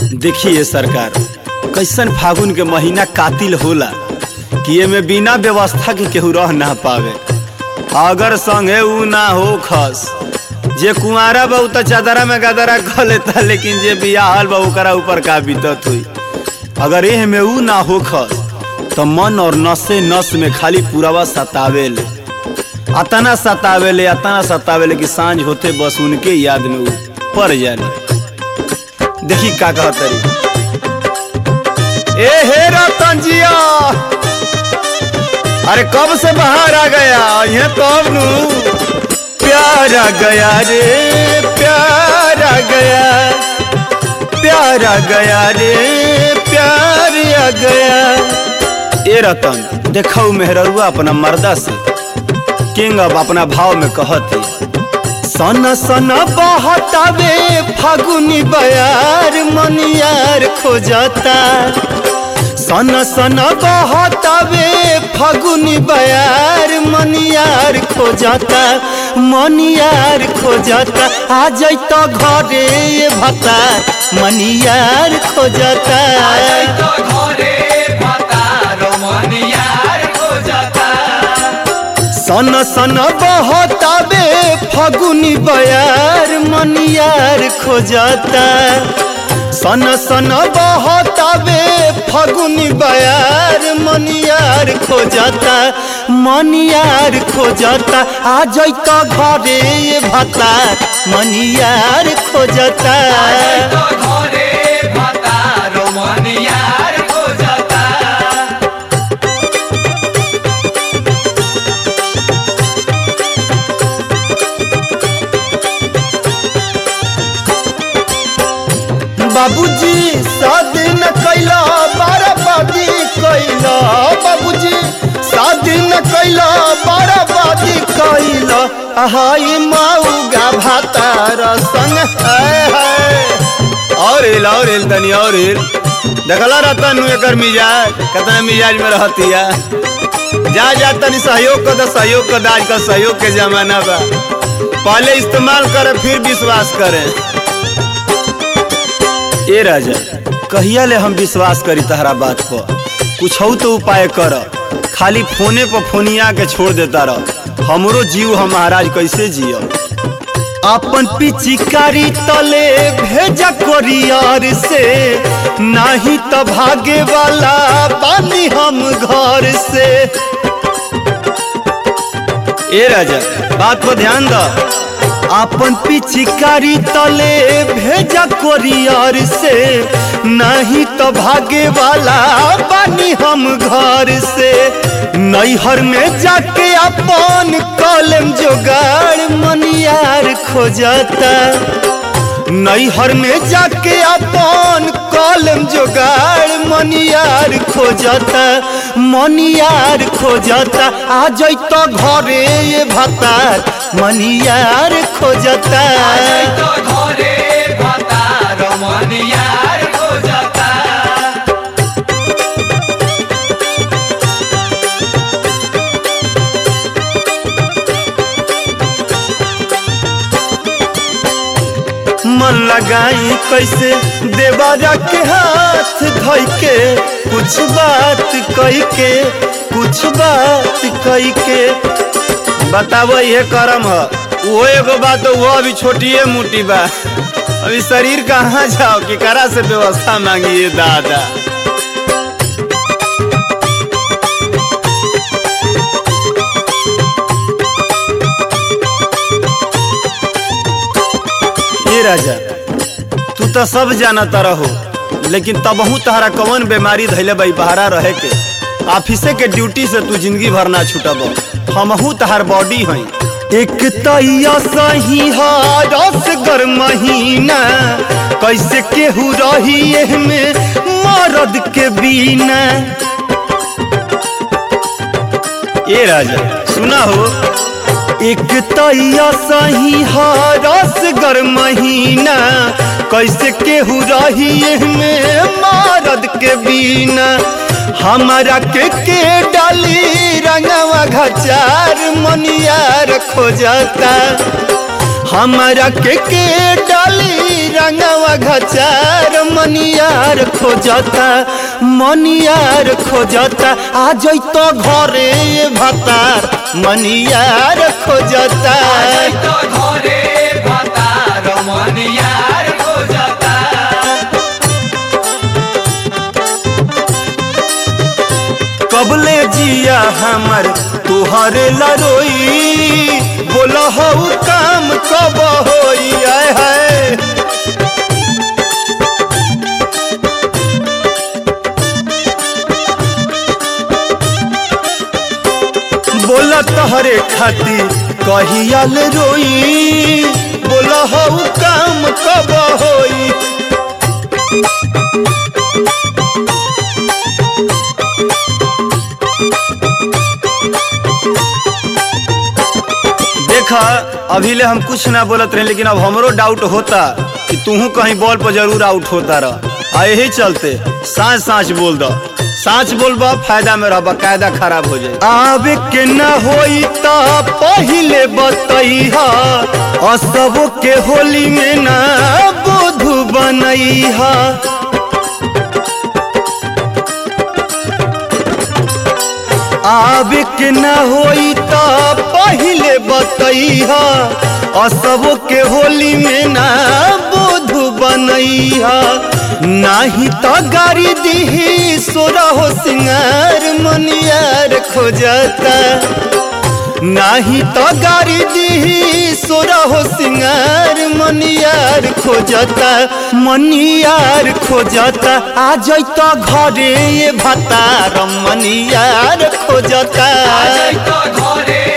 देखिए सरकार कैसन फागुन के महीना कातिल होला कि एमे बिना व्यवस्था के केहू रह ना पावे अगर संगे ऊ ना हो खस जे कुंवारा बा उ त चादरा में गदरा क लेता लेकिन जे बियाहल बा ओकरा ऊपर का बीतत हुई अगर एह में ऊ ना हो खस तो मन और नसे नस में खाली पुरावा सतावेले अतना सतावेले अतना सतावेले कि सांझ होते बस उनके याद में ऊ पड़ जाले देखी का कहतरी ए हे रतन जिया अरे कब से बाहर आ गया ये कब नू प्यार आ गया रे प्यार आ गया प्यार आ गया रे प्यार आ गया ए रतन देखऊ मेहररुआ अपना मर्दा से किंग अब अपना भाव में कहती सन सन बहतावे फागुनी बयार मनियार खोजता सन सन बहतावे फागुनी बयार मनियार खोजता मनियार खोजता आ जैत घरे ये भता मनियार खोजता सन सन बहतावे फगुनी बयार मनियार खोजता सन सन बहतावे फगुनी बयार मनियार खोजता मनियार खोजता आ जैत घरे ये भता मनियार खोजता बाबूजी शादी न कैला बराबादी कैला बाबूजी शादी न कैला बराबादी कैला हाय माऊगा भातार संग है है और एल और एल तनी और एल देखला रहता नु एकर मिजाज कितना मिजाज में रहती है जा जा तनी सहयोग कर दे सहयोग कर दे आजकल सहयोग के जमाना बा पहले इस्तेमाल करे फिर विश्वास करे ए राजा कहिया ले हम विश्वास करी तहरा बात पर कुछ तो उपाय कर खाली फोने पर फोनिया के छोड़ देता रह हमरो जीव हम महाराज कैसे जियो अपन पिचिकारी तले भेजा कोरियर से नहीं तो भागे वाला बानी हम घर से ए राजा बात पर ध्यान दो अपन पिचिकारी तले भेजा कोरियर से नहीं तो भागे वाला बानी हम घर से नैहर में जाके अपन कलम जोगाड़ मनियार खोजता नैहर में जाके अपन कलम जोगाड़ मनियार खोजता मनियार खोजता आ जैत घरे ये भतार मनियार खोजता मन लगाई कैसे देवारा के हाथ धोई के कुछ बात कही के कुछ बात कही के बताबो ये करम है वो एगो बात वो अभी छोटिए मोटी बा अभी शरीर कहाँ जाओ कि करा से व्यवस्था मांगिए दादा ये राजा तू तो सब जानता रहो लेकिन तबहू तहरा कौन बीमारी धैले बई बहरा रहे के ऑफिसे के ड्यूटी से तू जिंदगी भर ना छूटब हमहू तहार बॉडी हई एक तैया सही रस गर महीना कैसे केहू रही में मरद के बिना ए राजा सुना हो एक तैया सही रस गर महीना कैसे केहू रही में मरद के बिना हमारा के के डाली रंगवा घचार मनियार खोजता हमारा के के डाली रंगवा घचार मनियार खोजता मनियार खोजता आ जैतो घरे भतार मनियार खोजता तो घरे भतार मनियार खोजता कबले जिया हमर तुहरे लरोई बोल हऊ काम कब होई आय है बोल तहरे खातिर कहियाल रोई बोल हऊ काम कब होई देखा अभी ले हम कुछ ना बोलत रहे लेकिन अब हमरो डाउट होता कि तूहू कहीं बॉल पर जरूर आउट होता रह आ यही चलते सांच सांच बोल दो सांच बोलबा फायदा में रहबा कायदा खराब हो जाए आवे के न होई त पहिले बतैहा असबो के होली में ना बोधु बनैहा आवे के न होई त पहिले बतैहा असबो के होली में ना बोधु बनैहा नाही त गाड़ी दिही सोरहो सिंगार मनियार खोजता नाही तो गाड़ी दी सोरहो सिंगार मनियार खोजता मनियार खोजता आ जैतो घरे ये भतार मनियार खोजता तो घरे